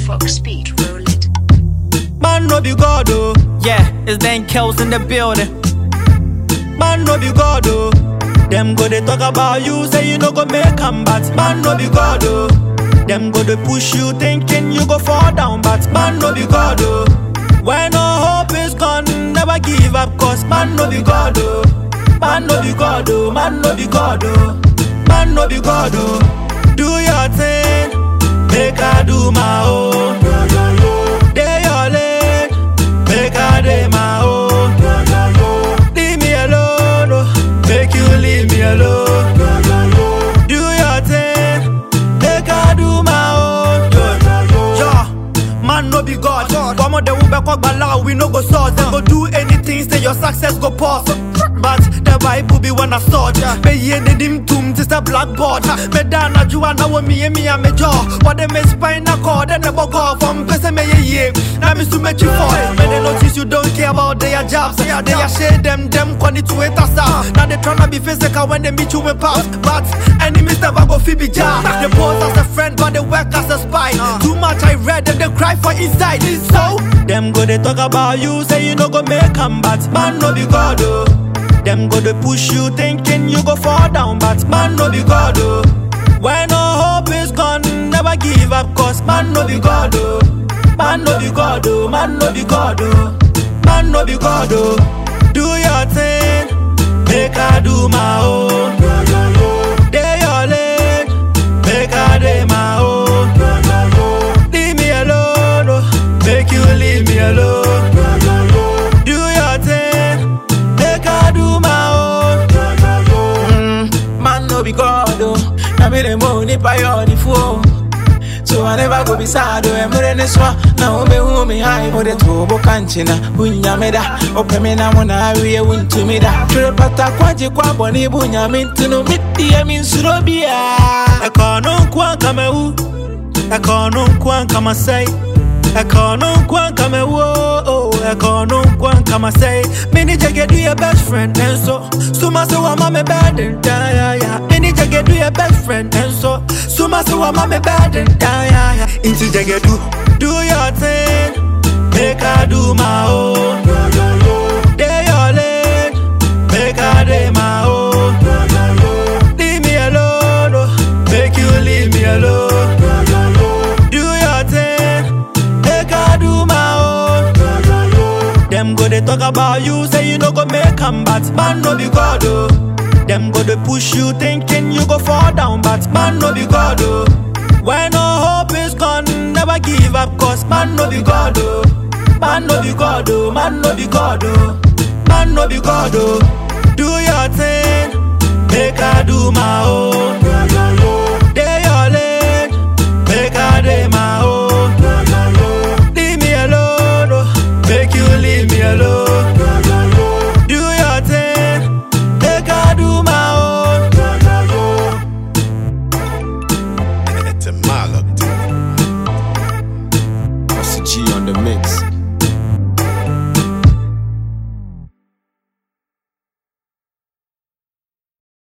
Fox Speed, roll it. Man no be God oh, Yeah, it's Dan Kells in the building. man no be God oh. Them go they talk about you, say you no go make am, but man no be God oh. Them go they push you, thinking you go fall down, but man no be God oh. When all hope is gone, never give up, cause man no be God oh. Man no be God oh, man no be God oh. Man no be God oh. Do your thing, make I do my own. Day your lane, make I day my own. Leave me alone, oh. make you leave me alone. Do your thing, make I do my own. Yeah, man no be God. Come on, the Uber call Bala, we no go source. Them go do anything, say your success go pause. But the Bible be when I saw Me ye the dim tomb, just a blackboard. Me dana juana wo me me a me jaw. What them is spinal cord and never go from person me ye ye. Now me to make you fall. Me they notice you don't care about their jobs. They are shade them, them quantity to it as Now they tryna be physical when they meet you in pubs. But enemies never go fi be jar. They pose as a friend, but they work as a spy. Too much I read them, they cry for inside. So them go they talk about you, say you no go make am, but man no be God oh. Them go they push you, thinking you go fall down, but man no be God oh. When all hope is gone, never give up, cause man no be God oh. Man no be God oh, man no be God oh. Man no be God oh. Do your thing, make I do my own. Day your lane, make I day my own. Leave me alone, oh. make you leave me alone. Do your thing, make I do my own. Man no be God oh Na me the money pay on the phone So I never go be sad oh Emre ne swa Na ube hu me high Mo de tobo kanchi na Unya me da Ope me na mo na awie untu me da Ture pata kwaje kwa boni bunya mintu no Miti ya min surobia Ekono nkwa kama wu Ekono nkwa kama say Ekono nkwa kama wo oh Ekono nkwa kama say Mini jage do your best friend and so Suma so wa mame bad and die yeah, yeah. Mini jage do your best friend and so Suma so wa mame bad and die yeah, yeah. Inti jage do Do your thing Make I do my own Day your lane Make I day my own Leave me alone, oh. make you leave me alone. Do your thing, make I do my own. Them go they talk about you, say you no go make am, but man no be God oh. Them go they push you, thinking you go fall down, but man no be God oh. When all hope is gone, never give up, cause man no be God oh. Man no be God oh, man no be God oh. Man no be God oh. Do your thing, make I do my own. Day your lane, make I day my own. Leave me alone, oh, make you leave me alone.